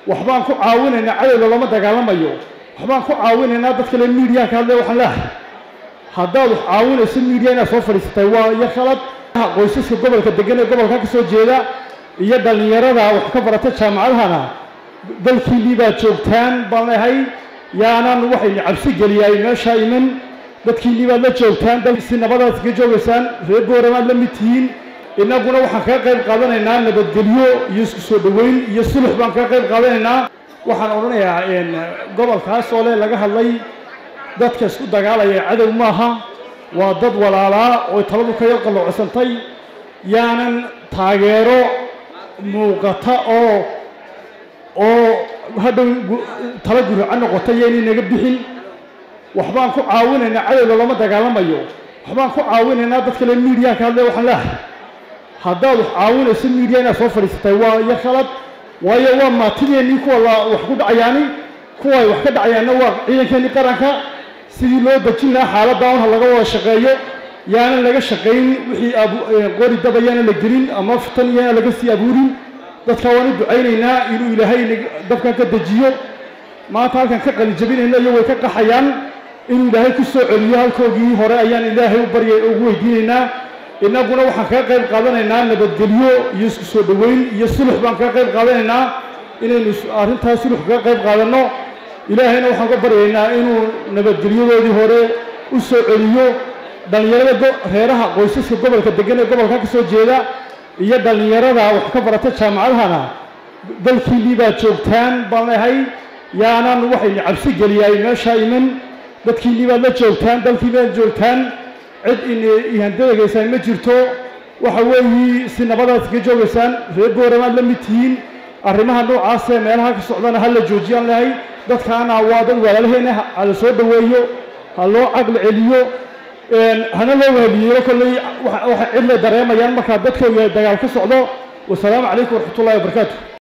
waxbaan ku caawinaynaa cadowga looma dagaalamayo waxbaan ku caawinaynaa dad kale miidiyaha ka hadlaya waxaan leehay haddaad wax caawinayso miidiya inaad soo fadhiisatay waa iyo khalad qoysaska gobolka degan ee gobolka ka soo jeeda iyo dhallinyarada wax ka barata jaamacadahana dalkiinii baad joogtaan baan leehay yaanan waxayna cabsi geliyay meesha iman dadkiinii baad la joogtaan si nabadaad kaga joogaysaan reer booramaad la mid tihiin innaguna waxaan kaga qayb qaadanaynaa nabadgelyo iyo isku soo dhoweyn iyo sulux baan kaga qayb qaadanaynaa waxaan odhanayaa gobolkaas oo le laga hadlay dadka isku dagaalaya cadow maaha waa dad walaalaa oo taladu ka yar qalloocsantay yaanan taageero muuqata oo oo hadhow tala guraca noqotay yaynay naga bixin waxbaan ku caawinaynaa cadowga looma dagaalamayo waxbaan ku caawinaynaa dad kale miidiyaha ka hadlaya waxaan leehay haddaad wax caawinayso miidiya inaad soo fadhiisatay waa iyo khalad waayo waa maatideennii kuwa la wax ku dhacayaani kuwa ay wax ka dhacayaanna waa ciidankeenii qaranka sidii loo dejin lahaa xaaladda unha laga wada shaqeeyo yaanan laga shaqayn wixii qori daba yaana la gelin ama fitan yaana laga sii abuurin dadka waan u ducaynaynaa inuu ilaahay dabkan ka dejiyo maanta halkan ka qalijabinayna iyo way ka qaxayaan inuu ilaahay ku soo celiyo halkoogii hore ayaan ilaahay u barya ugu weydiinaynaa innaguna waxaan kaga qayb qaadanaynaa nabadgelyo iyo isku soo dhoweyn iyo sulux baan kaga qayb qaadanaynaa inaynu arrintaas sulux kaga qayb qaadanno ilaahayna waxaan ka baryaynaa inuu nabadgelyadoodii hore u soo celiyo dhallinyarada reeraha qoysaska gobolka degan ee gobolka ka soo jeeda iyo dhallinyarada wax ka barata jaamacadahana dalkiinii baad joogtaan baan leehay yaanan waxayna cabsi geliyay meesha iman dadkiinii baad la joogtaan dalkii baad joogtaan cid ihandadagaysaan ma jirto waxa weeyi si nabadaad kaga joogaysaan reer booramaad la mid tihiin arrimaha noocaasee meelaha ka socdana ha la joojiyaan lehay dadkaana waa dad walaalaheena ha la soo dhoweeyo ha loo caqli celiyo hana loo wahaliyeyo kolley waxa cid lay dareemayaan markaa dadkooga dagaal ka socdo wasalaamu calaykum waraxmatullahi wabarakaatu